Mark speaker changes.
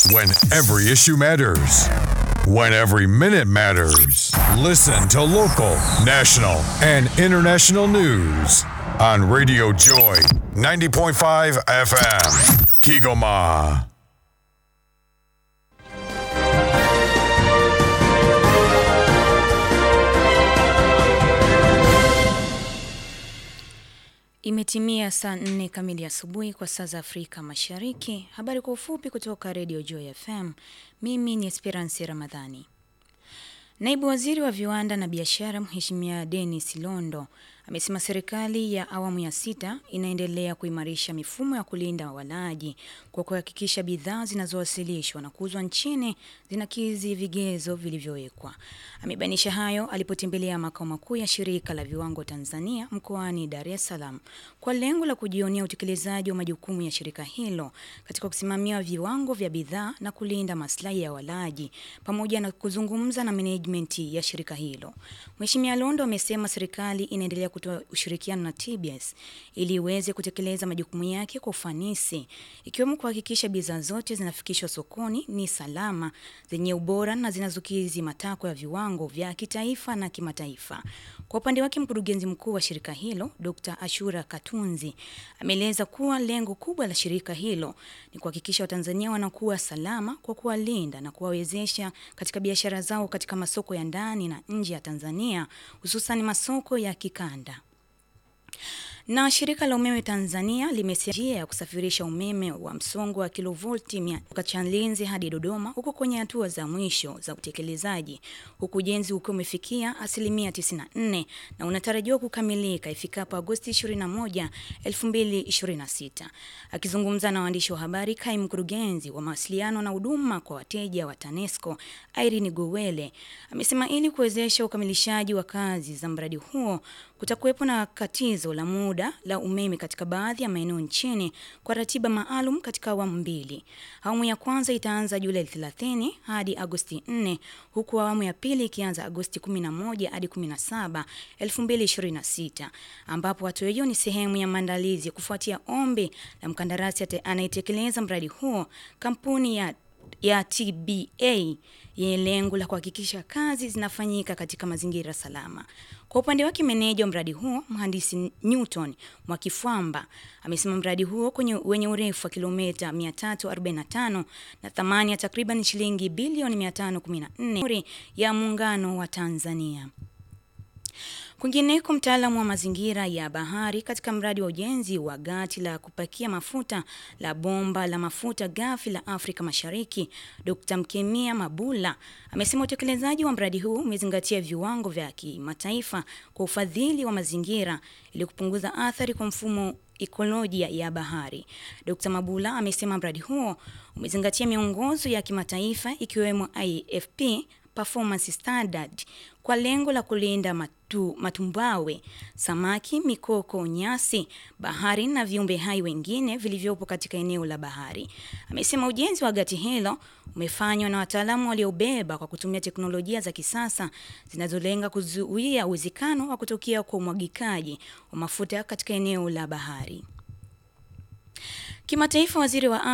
Speaker 1: When every issue matters. When every minute matters. Listen to local, national, and international news on Radio Joy 90.5 FM. Kigoma.
Speaker 2: Imetimia saa nne kamili asubuhi kwa saa za Afrika Mashariki. Habari kwa ufupi kutoka Radio Joy FM. Mimi ni Esperance Ramadhani. Naibu Waziri wa Viwanda na Biashara Mheshimiwa Dennis Londo amesema serikali ya awamu ya sita inaendelea kuimarisha mifumo ya kulinda walaji kwa kuhakikisha bidhaa zinazowasilishwa na kuuzwa nchini zinakidhi vigezo vilivyowekwa. Amebainisha hayo alipotembelea makao makuu ya shirika la viwango Tanzania mkoani Dar es Salaam kwa lengo la kujionea utekelezaji wa majukumu ya shirika hilo katika kusimamia viwango vya bidhaa na kulinda maslahi ya walaji pamoja na kuzungumza na management ya shirika hilo. Mheshimiwa Londo amesema serikali inaendelea kutoa ushirikiano na TBS ili iweze kutekeleza majukumu yake kwa ufanisi ikiwemo kuhakikisha bidhaa zote zinafikishwa sokoni ni salama, zenye ubora na zinazokidhi matakwa ya viwango vya kitaifa na kimataifa. Kwa upande wake, mkurugenzi mkuu wa shirika hilo Dr. Ashura Katunzi ameeleza kuwa lengo kubwa la shirika hilo ni kuhakikisha Watanzania wanakuwa salama kwa kuwalinda na kuwawezesha katika biashara zao katika masoko ya ndani na nje ya Tanzania, hususan masoko ya kikanda. Na shirika la umeme Tanzania limesema njia ya kusafirisha umeme wa msongo wa kilovolti mia kutoka Chalinze hadi Dodoma huko kwenye hatua za mwisho za utekelezaji, huku ujenzi ukiwa umefikia asilimia 94 na unatarajiwa kukamilika ifikapo Agosti 21, 2026. Akizungumza na waandishi wa habari, kaimu mkurugenzi wa mawasiliano na huduma kwa wateja wa TANESCO Irene Gowele amesema ili kuwezesha ukamilishaji wa kazi za mradi huo kutakuwepo na katizo la muda la umeme katika baadhi ya maeneo nchini kwa ratiba maalum katika awamu mbili. Awamu ya kwanza itaanza Julai 30 hadi Agosti 4 huku awamu ya pili ikianza Agosti 11 hadi 17, 2026 ambapo hatua hiyo ni sehemu ya maandalizi kufuatia ombi la mkandarasi anayetekeleza mradi huo, kampuni ya ya TBA yenye lengo la kuhakikisha kazi zinafanyika katika mazingira salama. Kwa upande wake, meneja wa mradi huo mhandisi Newton Mwakifwamba amesema mradi huo kwenye wenye urefu wa kilomita 345 na thamani ya takriban shilingi bilioni 514 ya muungano wa Tanzania. Kwingineko, mtaalamu wa mazingira ya bahari katika mradi wa ujenzi wa gati la kupakia mafuta la bomba la mafuta ghafi la Afrika Mashariki, Dr. Mkemia Mabula amesema utekelezaji wa mradi huu umezingatia viwango vya kimataifa kwa ufadhili wa mazingira ili kupunguza athari kwa mfumo ekolojia ya bahari. Dr. Mabula amesema mradi huo umezingatia miongozo ya kimataifa ikiwemo IFP Performance Standard kwa lengo la kulinda matu, matumbawe, samaki, mikoko, nyasi, bahari na viumbe hai wengine vilivyopo katika eneo la bahari. Amesema ujenzi wa gati hilo umefanywa na wataalamu waliobeba kwa kutumia teknolojia za kisasa zinazolenga kuzuia uwezekano wa kutokea kwa umwagikaji wa mafuta katika eneo la bahari. Kimataifa, waziri wa